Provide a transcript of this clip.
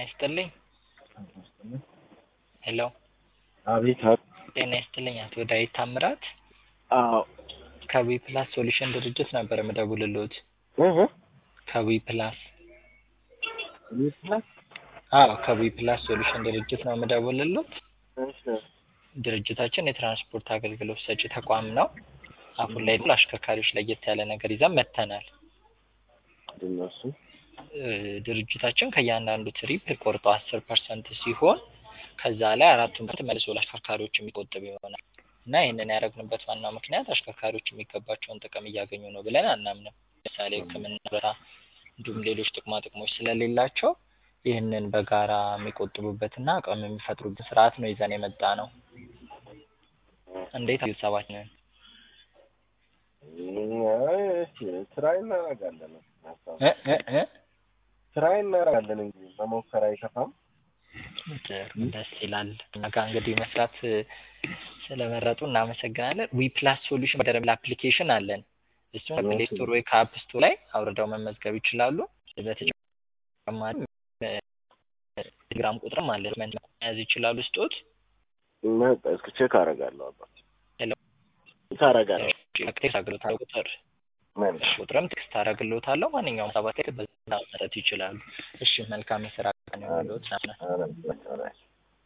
ይስጥልኝ። ሄሎ አቤት። ጤና ይስጥልኝ አቶ ዳዊት ታምራት አዎ። ከዊ ፕላስ ሶሉሽን ድርጅት ነበር የምደውልልዎት። እህ ከዊ ፕላስ ፕላስ አዎ ከዊ ፕላስ ሶሉሽን ድርጅት ነው የምደውልልዎት። እሺ ድርጅታችን የትራንስፖርት አገልግሎት ሰጪ ተቋም ነው። አሁን ላይ ለአሽከርካሪዎች ለየት ያለ ነገር ይዘን መጥተናል። ምንድን ነው እሱ? እ ድርጅታችን ከእያንዳንዱ ትሪፕ ቆርጦ አስር ፐርሰንት ሲሆን ከዛ ላይ አራቱን ፐርሰንት መልሶ ለአሽከርካሪዎች የሚቆጥብ ይሆናል እና ይህንን ያደረግንበት ዋናው ምክንያት አሽከርካሪዎች የሚገባቸውን ጥቅም እያገኙ ነው ብለን አናምንም። ለምሳሌ ሕክምና፣ በራ እንዲሁም ሌሎች ጥቅማ ጥቅሞች ስለሌላቸው ይህንን በጋራ የሚቆጥቡበትና አቅም የሚፈጥሩበት ስርዓት ነው ይዘን የመጣ ነው። እንዴት ቤተሰባችንን ትራይ እናደርጋለን እ እ እ ትራይ እናደርጋለን እንጂ መሞከር አይከፋም። ጥሩ ደስ ይላል። እኛ ጋር እንግዲህ መስራት እ ስለመረጡ እናመሰግናለን። ዊ ፕላስ ሶሉሽን በደረብ አፕሊኬሽን አለን። እሱም ከፕሌይ ስቶር ወይ ከአፕ ስቶር ላይ አውርደው መመዝገብ ይችላሉ። በተጨማሪ ቴሌግራም ቁጥርም አለ መያዝ ይችላሉ። ስጦት መጣ እስኪ ቼክ አደርጋለሁ። አባት ሄሎ ታረጋለህ? ቴክስት አገልግሎት ቁጥር ምን ቁጥርም ቴክስት አደርግልዎታለሁ። ማንኛውም ሰባት ላይ በዛ መሰረት ይችላሉ። እሺ መልካም የስራ ቀን ይሁንልዎት። ኧረ ኧረ